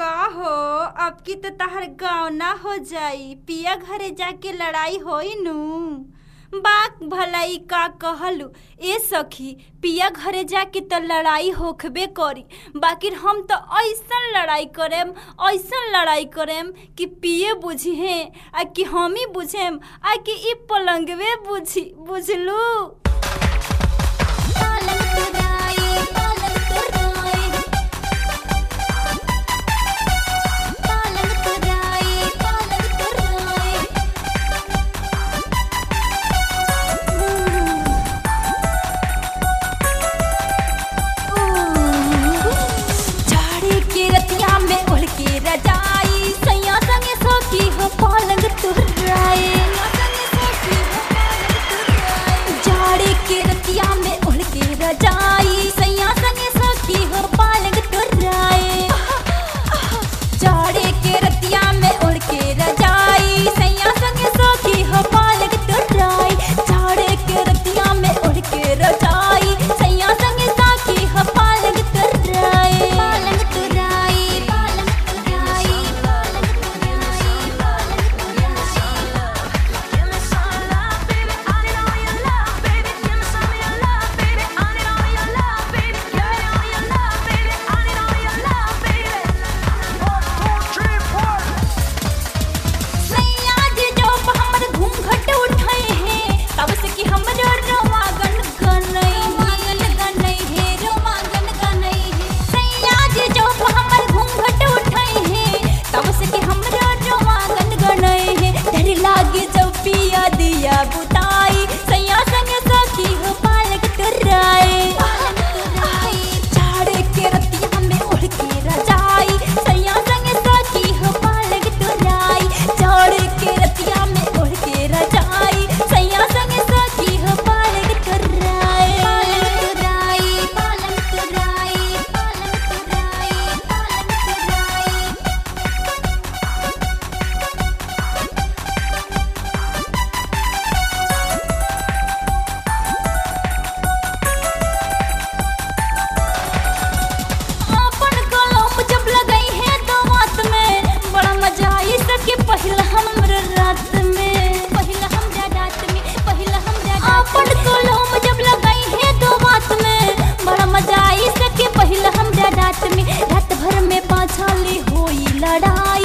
का हो अब की तो तहर गाँव ना हो जाई पिया घरे जाके लड़ाई होई नु बाक भलाई का कहलू ए सखी पिया घरे जाके तो लड़ाई होखबे करी बाकी हम तो ऐसन लड़ाई करेम ऐसन लड़ाई करेम कि पिए बुझी हैं आ कि हम ही बुझेम आ कि ई पलंगवे बुझी बुझलू पालन तुराई पालन तुराई पालन तुराई पालन तुराई झाड़ी के रतिया में ओढ़ के रजाई सैया संगे सोखी हो पालंग तुराई झाड़ी के रतिया में ओढ़ के रजाई सैया संगे सोखी हो पालंग तुराई झाड़ी के रतिया में ओढ़ के रजाई सैया संगे सोखी हो पालंग तुराई झाड़ी के रतिया में ओढ़ के रजाई सैया संगे साखी हो पालंग तुराई पालंग तुराई पालंग तुराई पालंग तुराई पालंग तुराई सैया जी जो हमर घूंघट उठाए हैं तब से कि हमरो रोमागन गनई मागन गनई है रोमागन गनई है सैया जी जो हमर घूंघट उठाए हैं तब से कि हमरो रोमागन गनई है डर लागे जब पिया दिया बुताई सैया संग सखी हो पालक तुराई झाड़े के रतिया में उड़ के रजाई सैया संग सखी हो पालक तुराई झाड़े के रतिया में उड़ के रजाई सैया संग सखी हो पालक तुराई पालक तुराई पालक तुराई पालक तुराई पालक तुराई अपन कलम जब लगाई है तो बात में बड़ा मजा आई सके पहिला हमर रात में पहिला हमरा रात में पहिला हमरा रात अपन कलम जब लगाई है तो बात में बड़ा मजा आई सके पहिला हमरा रात में रात भर में पाछाली होई लड़ाई